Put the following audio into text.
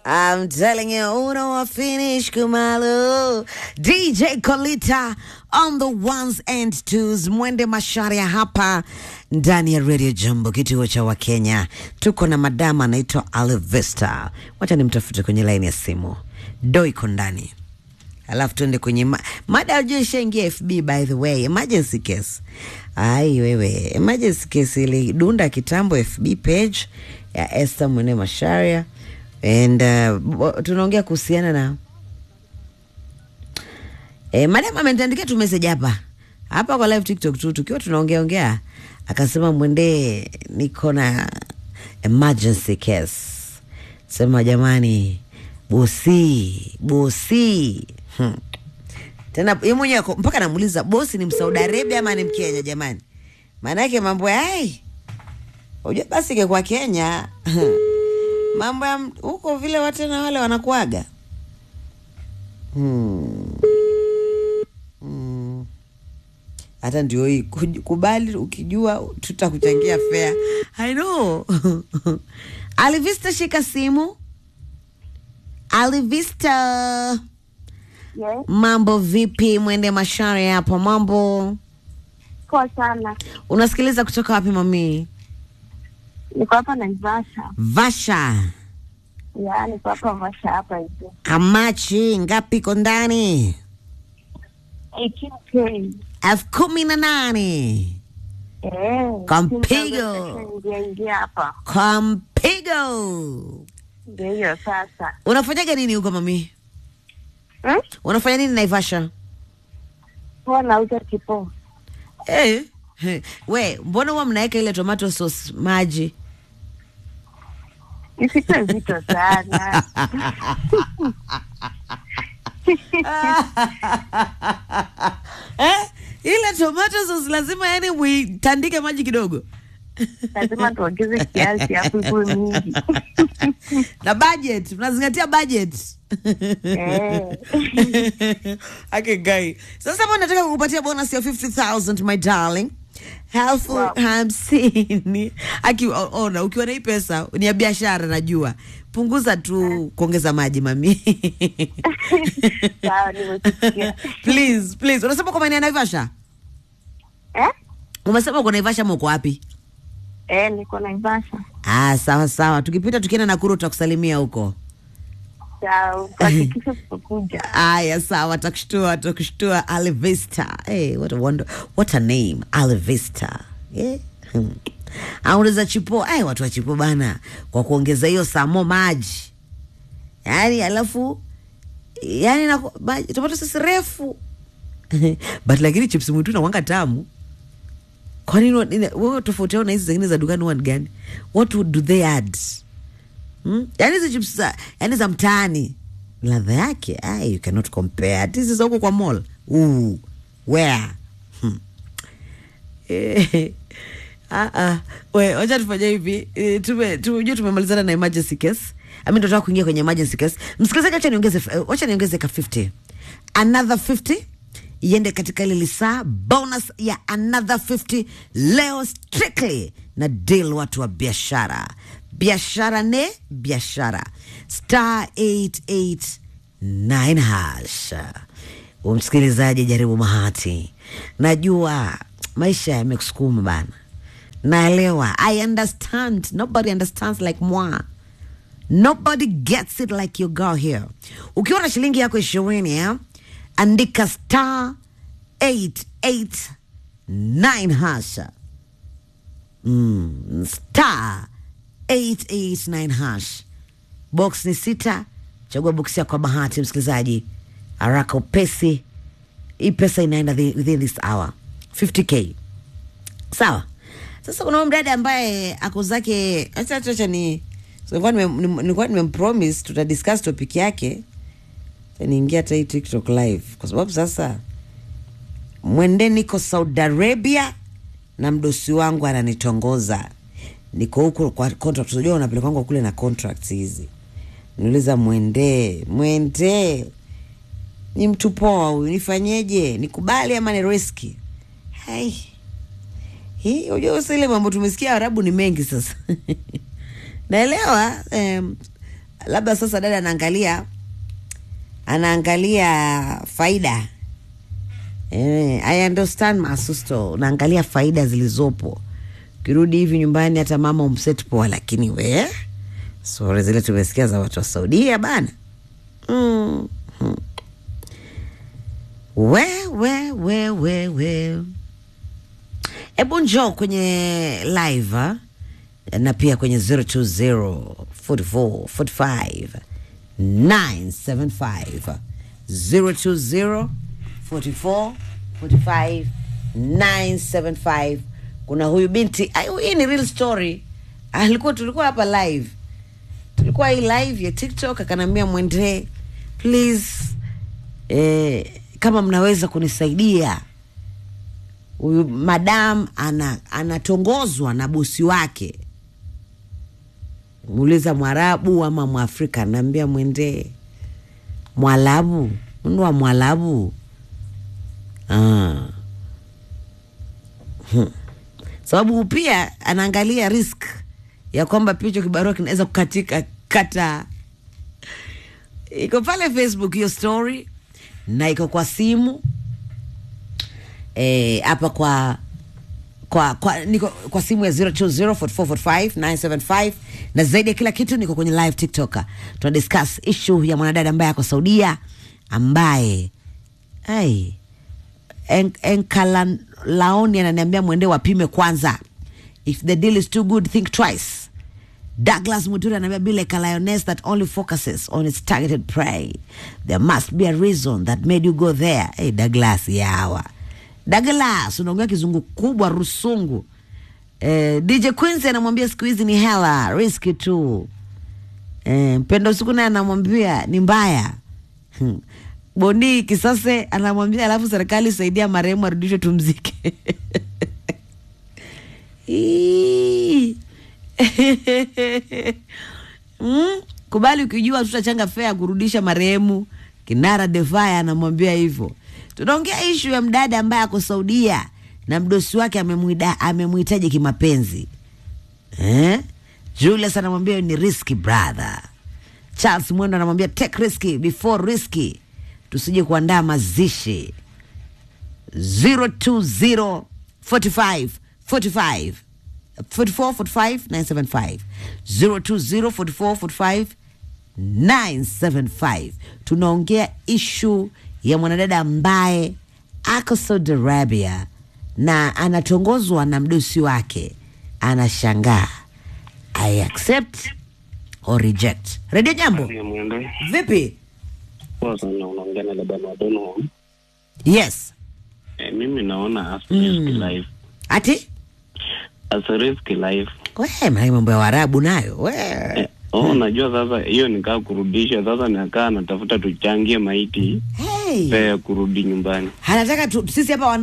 I'm telling you, uno wa finish kumalu. DJ Kolita on the ones and twos. Mwende Masharia hapa ndani ya Radio Jambo, kituo cha Wakenya. Tuko na madama anaitwa Alvesta. Wacha nimtafute kwenye laini ya simu. Do iko ndani. Alafu tuende kwenye ma mada ajua ishaingia FB by the way, emergency case. Ai wewe, emergency case ilidunda kitambo FB page ya Esther Mwene Masharia and uh, bo- tunaongea kuhusiana na eh, madam ameniandikia tu message hapa hapa kwa live TikTok tu tukiwa tunaongea ongea, akasema mwende, niko na emergency case. Sema jamani, bosi bosi hmm. Tena yeye mwenyewe ako- mpaka namuuliza bosi ni Msaudi Arabia ama ni Mkenya jamani? Maana yake mambo ya ai, unajua basi ingekuwa Kenya mambo ya m- huko vile watu na wale wanakuaga hmm. Hmm. Hata ndio hii kuj- kubali, ukijua tutakuchangia fea. I know Alivista, shika simu. Alivista, Yes, mambo vipi? Mwende Mashare hapo, mambo poa sana. unasikiliza kutoka wapi mami? Niko hapa Naivasha. Vasha Ya, niko hapa Vasha hapa hivi. amachi ngapi iko ndani? 18K. elfu kumi na nane Eh. Kwa mpigo. Ingia ingia hapa. kwa mpigo. Ndio hiyo sasa. Unafanyaga nini huko mami? Hmm? Unafanya nini Naivasha? Poa nauza kipo. Eh, eh, we mbona huwa mnaweka ile tomato sauce maji? Isikuwe zito sana. eh, ile tomato sauce lazima yani muitandike maji kidogo Lazima tuongeze kiasi hapo ikuwe mingi. na budget, mnazingatia budget Eh. okay, guy. Sasa hapa nataka kukupatia bonus ya 50,000 my darling. Elfu Wow. hamsini. Aki o- ona ukiwa na hii pesa ni ya biashara najua. Punguza tu kuongeza maji mami. Sawa, nimesikia. please, please. Unasema kwa maeneo ya Naivasha? Eh? Umesema uko Naivasha ama uko wapi? Eh, niko Naivasha. Ah, sawa sawa. Tukipita tukienda Nakuru tutakusalimia huko. Sawa, hakikisha tutakuja. Aya, sawa, takushtua, takushtua. Alivista. Hey, what a wonder, what a name, Alivista. Yeah. Hmm. Auliza chipo, ay, watu wa chipo bana, kwa kuongeza hiyo samo maji, yani alafu yani na maji tomato sisi refu but lakini chips mwitu nawanga tamu. Kwa nini wa- nini- wewe tofauti yao na hizi zingine za dukani huwa ni gani? What would do they add? Hmm? Yani hizi chips za, yani za mtaani ladha yake ay, you cannot compare. Ati hizi za huko kwa mall. Ooh, where? Hmm. Eh, ah, ah. We, wacha tufanye hivi Eh, tume tumejua tumemalizana na emergency case ami ndo tunataka kuingia kwenye emergency case msikilizaji wacha niongeze eh, wacha niongeze ka 50 another 50 iende katika ile lisaa bonus ya another 50 leo strictly na deal watu wa biashara biashara ne biashara star 889 hash umsikilizaji jaribu mahati najua maisha yamekusukuma bana naelewa i understand nobody understands like moi nobody gets it like your girl here ukiwa na shilingi yako ishirini eh? andika star 889 hasha mm, star 889 hash box ni sita chagua box yako kwa bahati msikilizaji haraka upesi hii pesa inaenda thi- within this hour 50k sawa sasa kuna huyu mdada ambaye ako zake acha acha acha ni so nilikuwa nime- nim- nilikuwa nimempromise tutadiscuss topic yake Acha niingia hata hii tiktok live kwa sababu sasa mwende niko saudi arabia na mdosi wangu ananitongoza niko huku kwa contract unajua unapelekwangwa kule na contracts hizi niuliza mwende mwende ni mtu poa huyu nifanyeje nikubali ama ni riski hai hii unajua sasa ile mambo tumesikia arabu ni mengi sasa naelewa um, labda sasa dada anaangalia anaangalia faida eh, I understand masusto unaangalia faida zilizopo ukirudi hivi nyumbani hata mama umset poa lakini we sore zile tumesikia za watu wa saudia bana mm. mm. we we we we we hebu njoo kwenye live ha? na pia kwenye 020 44 45 975 020 44 45 975 kuna huyu binti ayu, hii ni real story alikuwa tulikuwa hapa live tulikuwa hii live ya tiktok akanaambia mwendee please eh, kama mnaweza kunisaidia huyu madam ana anatongozwa na bosi wake muuliza mwarabu ama mwafrika anaambia mwendee mwalabu mndu wa mwalabu ah. hmm. sababu pia anaangalia risk ya kwamba pia hicho kibarua kinaweza kukatika kata iko pale facebook hiyo story na iko kwa simu eh, hapa kwa kwa kwa niko kwa simu ya 0204445975 na zaidi ya kila kitu niko kwenye live tiktok tuna discuss issue ya mwanadada ambaye ako saudia ambaye ai en, enkalaoni ananiambia mwende wapime kwanza if the deal is too good think twice Douglas Muturi anaambia be like a lioness that only focuses on its targeted prey. There must be a reason that made you go there. Hey, Douglas yawa. Douglas unaongea kizungu kubwa rusungu. Eh, DJ Quincy anamwambia siku hizi ni hela, riski tu. Eh, Mpendo siku naye anamwambia ni mbaya. Hmm. Boni Kisase anamwambia alafu serikali saidia marehemu arudishwe tumzike. Ii. mm, kubali ukijua tutachanga fea kurudisha marehemu. Kinara Defaya anamwambia hivyo. Tunaongea ishu ya mdada ambaye ako Saudia na mdosi wake amemwida- amemhitaji kimapenzi eh? Julius anamwambia ni risky brother. Charles Mwendo anamwambia take risky before risky, tusije kuandaa mazishi 020 45 45 44 45 975 020 44 45 975 tunaongea ishu ya mwanadada ambaye ako Saudi Arabia na anatongozwa na mdosi wake anashangaa I accept or reject redio jambo Mwende vipi poa sana, unaongea na Laban wa Donholm. yes Eh, mimi naona as Mm. risky life ati as a risky life we maana mambo ya warabu nayo we eh, oh, najua sasa hiyo nikaa kurudisha sasa, nakaa natafuta tuchangie maiti hey. pea ya kurudi nyumbani. anataka tu, sisi hapa wana